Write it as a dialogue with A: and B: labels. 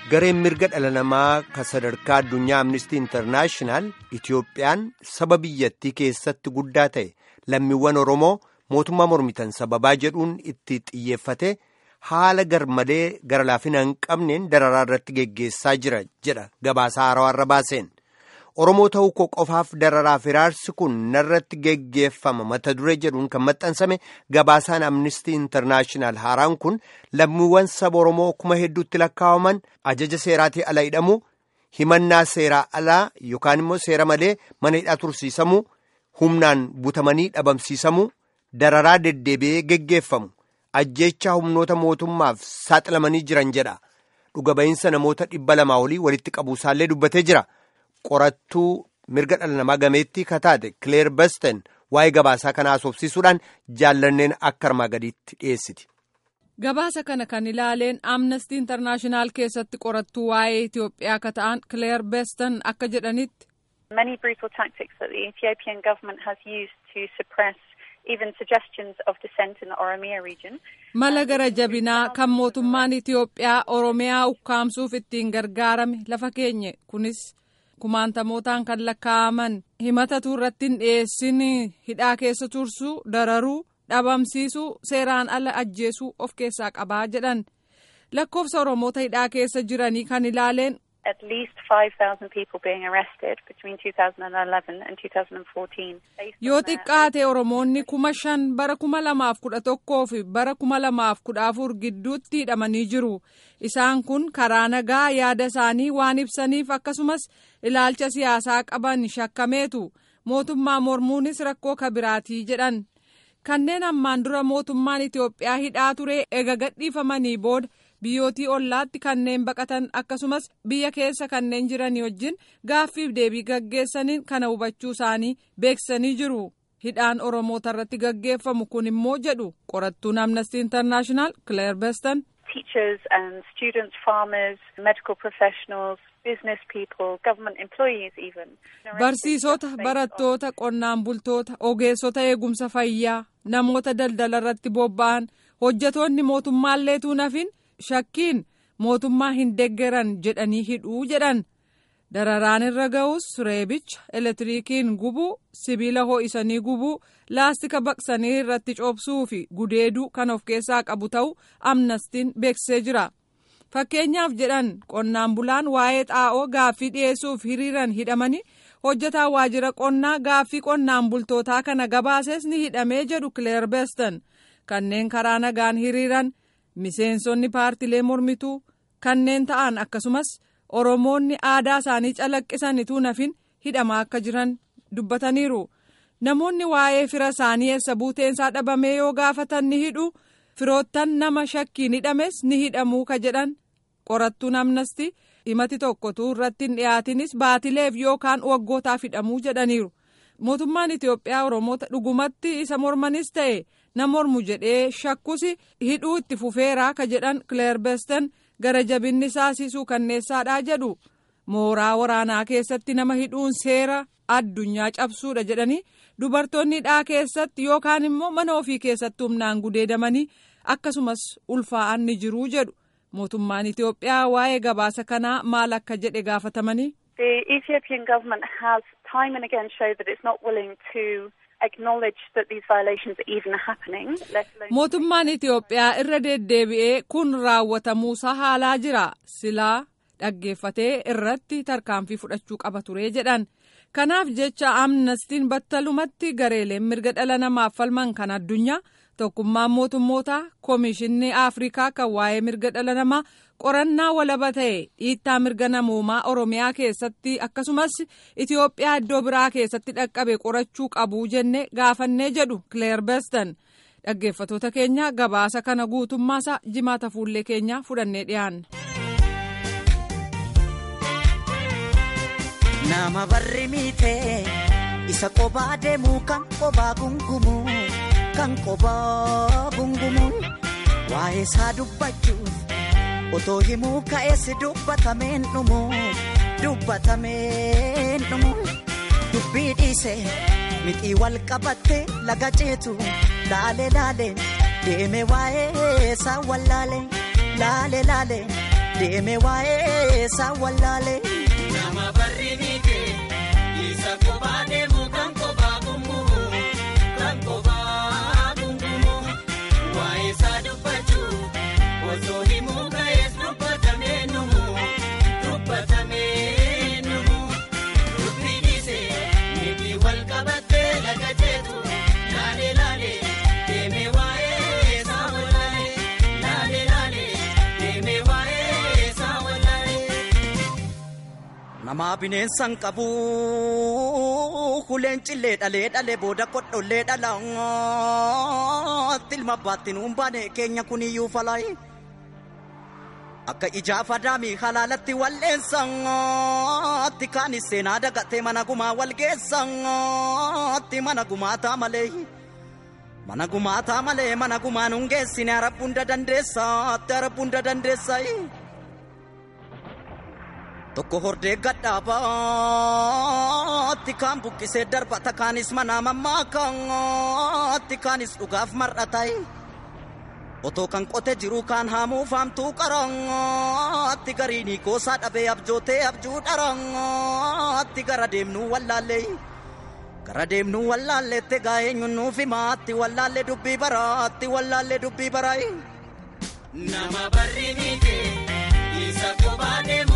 A: gareen mirga dhala namaa ka sadarkaa addunyaa amnistii intarnaashinaal itiyoophiyaan saba biyyattii keessatti guddaa ta'e lammiiwwan oromoo mootummaa mormitan sababaa jedhuun itti xiyyeeffate haala garmalee gara laafina hin qabneen dararaa irratti geggeessaa jira jedha gabaasaa haarawaa baaseen oromoo ta'uu koo qofaaf dararaaf hiraarsi kun narratti geggeeffama mata duree jedhuun kan maxxansame gabaasaan amnistii intarnaashinaal haaraan kun lammiiwwan saba oromoo kuma hedduutti lakkaa'aman ajaja seeraatii ala hidhamu himannaa seeraa alaa yookaan immoo seera malee mana hidhaa tursiisamu humnaan butamanii dhabamsiisamu dararaa deddeebi'ee geggeeffamu ajjeechaa humnoota mootummaaf saaxilamanii jiran jedha dhuga ba'iinsa namoota dhibba lamaa olii walitti qabuusaallee dubbatee jira. qorattuu mirga dhala namaa gameettii kataate kileer basten waa'ee gabaasaa kanaa haasofsiisuudhaan jaallanneen akka armaa gadiitti dhiyeessiti.
B: gabaasa kana kan ilaaleen amnestii intarnaashinaal keessatti qorattuu waa'ee itiyoophiyaa akka ta'an kileer basten akka jedhanitti.
C: many brutal tactics that the ethiopian government has used to suppress even suggestions of dissent in the oromia region.
B: mala gara jabinaa kan mootummaan itiyoophiyaa oromiyaa ukkaamsuuf ittiin gargaarame lafa keenye kunis. kumaantamootaan kan lakkaa'aman himatatu irratti hin dhiyeessin hidhaa keessa tursuu dararuu dhabamsiisuu seeraan ala ajjeesuu of keessaa qabaa jedhan lakkoofsa oromoota hidhaa keessa jiranii kan ilaaleen.
C: at least 5,000 people being arrested between 2011 and 2014.
B: yoo xiqqaate oromoonni kuma shan bara kuma lamaaf kudha tokkoo fi bara kuma lamaaf kudha afur gidduutti hidhamanii jiru isaan kun karaa nagaa yaada isaanii waan ibsaniif akkasumas ilaalcha siyaasaa qaban shakkameetu mootummaa mormuunis rakkoo kabiraatii jedhan kanneen ammaan dura mootummaan itiyoophiyaa hidhaa ture ega gadhiifamanii booda. biyyootii ollaatti kanneen baqatan akkasumas biyya keessa kanneen jiranii wajjin gaaffiif deebii gaggeessaniin kana hubachuu isaanii beeksisanii jiru hidhaan oromoota irratti gaggeeffamu kun immoo jedhu qorattuun amnesty international claire beston.
C: teachers and students farmers medical professionals business people government employees even.
B: barsiisota barattoota qonnaan bultoota ogeessota eegumsa fayyaa namoota daldala irratti bobba'an hojjetoonni mootummaalleetuu nafin. shakkiin mootummaa hin deggeran jedhanii hidhuu jedhan dararaan irra ga'us reebicha elektiriikiin gubuu sibiila ho'isanii gubuu laastika baqsanii irratti coobsuu fi gudeeduu kan of keessaa qabu ta'uu amnestiin beeksisee jira fakkeenyaaf jedhan qonnaan bulaan waa'ee xaa'oo gaaffii dhiyeessuuf hiriiran hidhamanii hojjetaa waajjira qonnaa gaaffii qonnaan bultootaa kana gabaasees ni hidhamee jedhu kileer beestan kanneen karaa nagaan hiriiran. miseensonni paartilee mormituu kanneen ta'an akkasumas oromoonni aadaa isaanii calaqqisanituu nafin hidhamaa akka jiran dubbataniiru namoonni waa'ee fira isaanii eessa buuteensaa dhabamee yoo gaafatan ni hidhu firoottan nama shakkiin hidhames ni hidhamuu ka jedhan qorattuun amnestii himati tokkotu irratti hin dhiyaatinis baatileef yookaan waggootaaf hidhamuu jedhaniiru mootummaan itiyoophiyaa oromoota dhugumatti isa mormanis ta'e. na mormu jedhee shakkus hidhuu itti fufeeraa ka jedhan kileer besten gara jabinni isaasisuu kanneessaadhaa jedhu mooraa waraanaa keessatti nama hidhuun seera addunyaa cabsuudha jedhanii dubartoonni hidhaa keessatti yookaan immoo mana ofii keessatti humnaan gudeedamanii akkasumas ulfaa'an ni jiruu jedhu mootummaan itiyoophiyaa waa'ee gabaasa kanaa maal akka jedhe gaafatamanii.
C: The Ethiopian government has time and again showed that it's not willing to
B: mootummaan itiyoophiyaa irra deddeebi'ee kun raawwatamuusaa haalaa jira silaa dhaggeeffatee irratti tarkaanfii fudhachuu qaba ture jedhan kanaaf jecha amnestiin battalumatti gareeleen mirga dhala namaaf falman kan addunyaa tokkummaan mootummootaa koomishinni afrikaa kan waa'ee mirga dhala namaa qorannaa walaba ta'e dhiittaa mirga namoomaa oromiyaa keessatti akkasumas itiyoophiyaa iddoo biraa keessatti dhaqqabe qorachuu qabu jenne gaafannee jedhu kileer bestan dhaggeeffatoota keenya gabaasa kana guutummaasaa jimaata fuullee keenyaa fudhannee dhiyaanna.
D: nama barri miitee isa qobaa deemuu kan qobaa gungumuu kan qobaa gungumuu waa'ee isaa dubbachuuf. otoo himuu ka'eessi dubbatameen dhumu dubbatameen dhumu dubbii dhiise mixii wal qabatte laga ceetu laale laale deeme waa'ee isaa wallaale laale laale deeme waa'ee isaa wallaale.
E: Nama barri miite isa kophaa deemu kan kophaa gungumu kan kophaa gungumu waa'ee isaa dubbachuu osoo himuu ka'ees dubbatamee numu dubbatamee numu dubbi dhiise miti wal qabattee laga jeetu laalee laalee deeme waa'ee isaa wallaale laalee laalee deeme waa'ee isaa wallaale.
D: Namaa bineensan qabu kuleen cillee dhalee dhalee booda kodhollee dhala tilma baatti nuun baane keenya kuniyyuu falaayi. Akka ijaafa daamii halaalatti walleessatti kaanis seenaa dagatee mana gumaa wal geessatti mana gumaataa malee. Mana gumaataa malee mana gumaa nuun geessine arabbuunda dandeessaatti arabbuunda dandeessayi. Tokko hordee gadhaabaatti kaan buqqisee darbata kaanis manaa mammaakaatti kaanis dhugaaf mar'atayi. Otoo kan qote jiru kaan haamuu faamtuu qaraatti gariinii goosaa dhabee abjootee abjuu dharaatti gara deemnuu wallaallee. Gara deemnuu wallaalleette gaa'eenyuun nuuf himaatti wallaallee dubbii baraatti wallaallee dubbii baraayi.
E: Nama barri miite isa kophaa deemu.